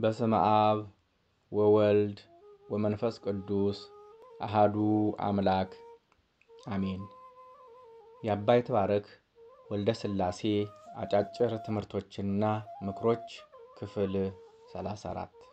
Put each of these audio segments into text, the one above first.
በስመ አብ ወወልድ ወመንፈስ ቅዱስ አሃዱ አምላክ አሜን። የአባ ይትባረክ ወልደ ሥላሴ አጫጭር ትምህርቶችና ምክሮች ክፍል 34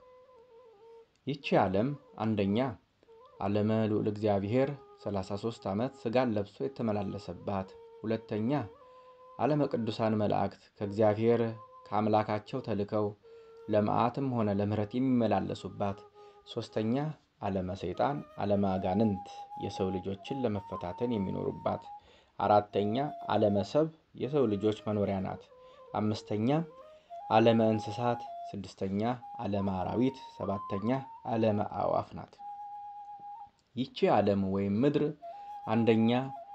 ይቺ ዓለም አንደኛ ዓለመ ልዑል እግዚአብሔር 33 ዓመት ሥጋን ለብሶ የተመላለሰባት፣ ሁለተኛ ዓለመ ቅዱሳን መላእክት ከእግዚአብሔር ከአምላካቸው ተልከው ለመዓትም ሆነ ለምሕረት የሚመላለሱባት፣ ሦስተኛ ዓለመ ሰይጣን ዓለመ አጋንንት የሰው ልጆችን ለመፈታተን የሚኖሩባት፣ አራተኛ ዓለመ ሰብ የሰው ልጆች መኖሪያ ናት። አምስተኛ ዓለመ እንስሳት፣ ስድስተኛ ዓለመ አራዊት፣ ሰባተኛ ዓለመ አዕዋፍ ናት። ይቺ ዓለም ወይም ምድር አንደኛ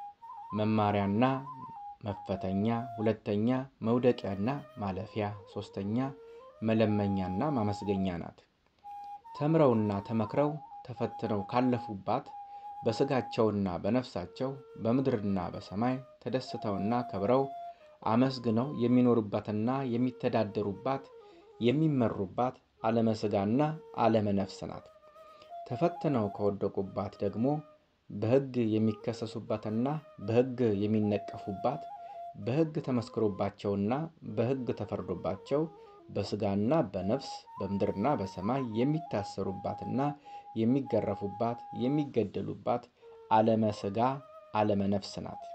መማሪያና መፈተኛ፣ ሁለተኛ መውደቂያና ማለፊያ፣ ሦስተኛ መለመኛና ማመስገኛ ናት። ተምረውና ተመክረው ተፈትነው ካለፉባት በሥጋቸውና በነፍሳቸው በምድርና በሰማይ ተደስተውና ከብረው አመስግነው የሚኖሩባትና የሚተዳደሩባት የሚመሩባት ዓለመ ሥጋና ዓለመ ነፍስ ናት። ተፈትነው ከወደቁባት ደግሞ በሕግ የሚከሰሱባትና በሕግ የሚነቀፉባት በሕግ ተመስክሮባቸውና በሕግ ተፈርዶባቸው በሥጋና በነፍስ በምድርና በሰማይ የሚታሰሩባትና የሚገረፉባት የሚገደሉባት ዓለመ ሥጋ ዓለመ ነፍስ ናት።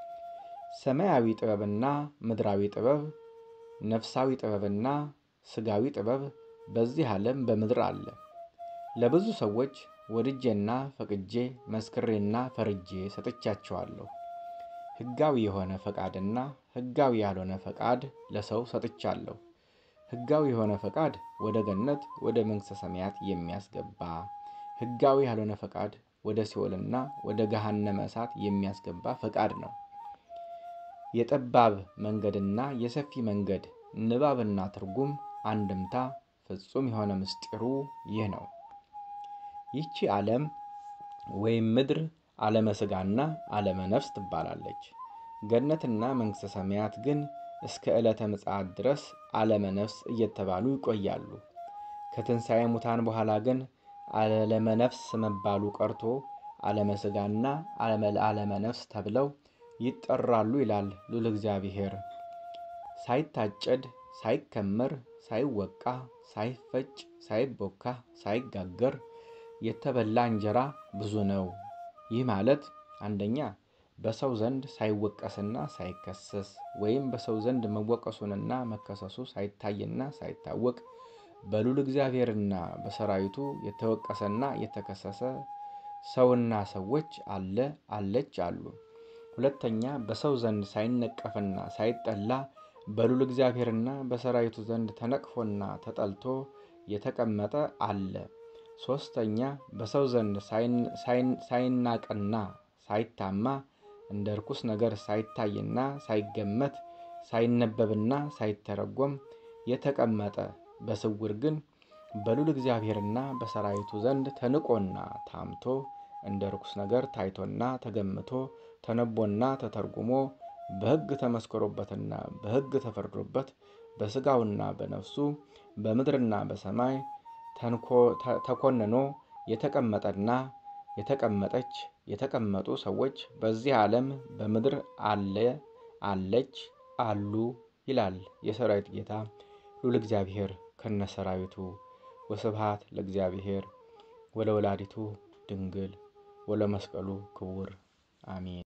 ሰማያዊ ጥበብና ምድራዊ ጥበብ፣ ነፍሳዊ ጥበብና ሥጋዊ ጥበብ በዚህ ዓለም በምድር አለ። ለብዙ ሰዎች ወድጄና ፈቅጄ መስክሬና ፈርጄ ሰጥቻቸዋለሁ። ሕጋዊ የሆነ ፈቃድና ሕጋዊ ያልሆነ ፈቃድ ለሰው ሰጥቻለሁ። ሕጋዊ የሆነ ፈቃድ ወደ ገነት ወደ መንግሥተ ሰማያት የሚያስገባ፣ ሕጋዊ ያልሆነ ፈቃድ ወደ ሲኦልና ወደ ገሃነመ እሳት የሚያስገባ ፈቃድ ነው። የጠባብ መንገድና የሰፊ መንገድ ንባብና ትርጉም አንድምታ ፍጹም የሆነ ምስጢሩ ይህ ነው። ይቺ ዓለም ወይም ምድር ዓለመ ሥጋና ዓለመ ነፍስ ትባላለች። ገነትና መንግሥተ ሰማያት ግን እስከ ዕለተ ምጽአት ድረስ ዓለመ ነፍስ እየተባሉ ይቆያሉ። ከትንሣኤ ሙታን በኋላ ግን ዓለመ ነፍስ መባሉ ቀርቶ ዓለመ ሥጋና ዓለመ ነፍስ ተብለው ይጠራሉ ይላል ልዑል እግዚአብሔር። ሳይታጨድ ሳይከመር ሳይወቃ ሳይፈጭ ሳይቦካ ሳይጋገር የተበላ እንጀራ ብዙ ነው። ይህ ማለት አንደኛ በሰው ዘንድ ሳይወቀስና ሳይከሰስ ወይም በሰው ዘንድ መወቀሱንና መከሰሱ ሳይታይና ሳይታወቅ በልዑል እግዚአብሔርና በሰራዊቱ የተወቀሰና የተከሰሰ ሰውና ሰዎች አለ አለች አሉ። ሁለተኛ በሰው ዘንድ ሳይነቀፍና ሳይጠላ በልዑል እግዚአብሔርና በሰራዊቱ ዘንድ ተነቅፎና ተጠልቶ የተቀመጠ አለ። ሦስተኛ በሰው ዘንድ ሳይናቅና ሳይታማ እንደ ርኩስ ነገር ሳይታይና ሳይገመት ሳይነበብና ሳይተረጎም የተቀመጠ በስውር ግን በልዑል እግዚአብሔርና በሰራዊቱ ዘንድ ተንቆና ታምቶ እንደ ርኩስ ነገር ታይቶና ተገምቶ ተነቦና ተተርጉሞ በሕግ ተመስክሮበትና በሕግ ተፈርዶበት በሥጋውና በነፍሱ በምድርና በሰማይ ተኮንኖ የተቀመጠና የተቀመጠች የተቀመጡ ሰዎች በዚህ ዓለም በምድር አለ አለች አሉ ይላል የሰራዊት ጌታ ልዑል እግዚአብሔር ከነሰራዊቱ። ወስብሐት ለእግዚአብሔር ወለወላዲቱ ድንግል ወለመስቀሉ ክቡር አሜን።